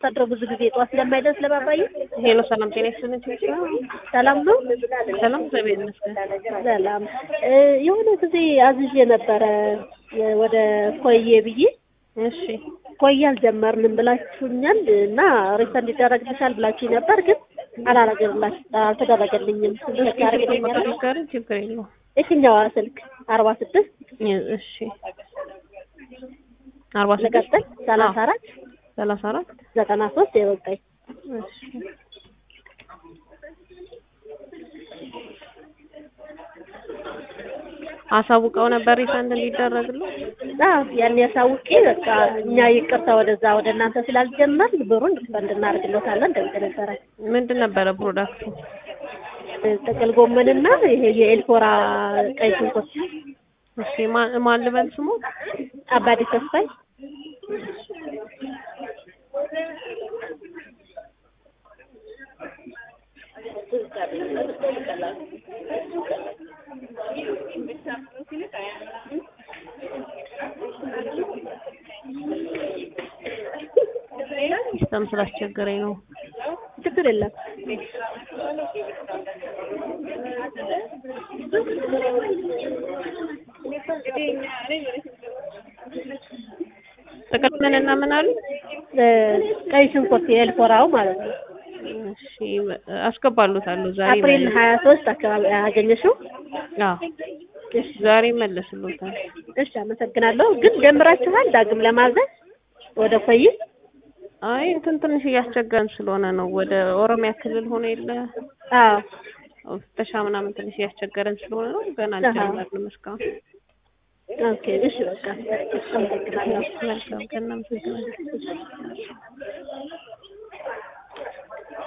ታድረው ብዙ ጊዜ ጠዋት ስለማይደርስ ለባባዬ ሄሎ ሰላም ጤና ይስጥልኝ። ሰላም ነው። ሰላም እግዚአብሔር ይመስገን። ሰላም እ የሆነ ጊዜ አዝዤ ነበረ የ- ወደ ኮዬ ብዬ እሺ ኮዬ አልጀመርንም ብላችሁኛል እና ሪፈንድ ይደረግልሻል ብላችሁ ነበር፣ ግን አላረገልላችሁ አልተደረገልኝም። ስልክ ያደርግልኛል። ጋር ችግር የለውም። የትኛዋ ስልክ አርባ ስድስት እሺ አርባ ስድስት ልቀጥል ሰላሳ አራት ሰላሳ አራት ዘጠና ሶስት የወጣኝ እሺ አሳውቀው ነበር ሪፈንድ እንዲደረግልህ? አዎ ያን ያሳውቄ በቃ እኛ ይቅርታ ወደዛ ወደ እናንተ ስላልጀመር ብሩን ሪፈንድ እናደርግሎታለን ደምቅ ነበረ። ምንድን ነበረ ፕሮዳክቱ? ጥቅል ጎመንና ይሄ የኤልፎራ ቀይ ሽንኩርት እሺ ማን ማን ልበል ስሙ? አባዲ ተስፋይ ሲስተም ስላስቸገረኝ ነው። ችግር የለም። ጥቅል ምን እና ምን አሉ? እ ቀይ ሽንኩርት የኤልፎራው ማለት ነው። እሺ አስገባሉታለሁ ዛሬ አፕሪል ሀያ ሶስት አካባቢ አገኘሽው? አዎ ዛሬ መለስሉታል። እሺ አመሰግናለሁ። ግን ጀምራችኋል ዳግም ለማዘዝ ወደ ኮይ? አይ እንትን ትንሽ እያስቸገረን ስለሆነ ነው። ወደ ኦሮሚያ ክልል ሆነ የለ አዎ ፍተሻ ምናምን ትንሽ እያስቸገረን ስለሆነ ነው። ገና አልጀመርንም እስካሁን። ኦኬ እሺ በቃ አመሰግናለሁ። መልካም ቀን። እናመሰግናለን።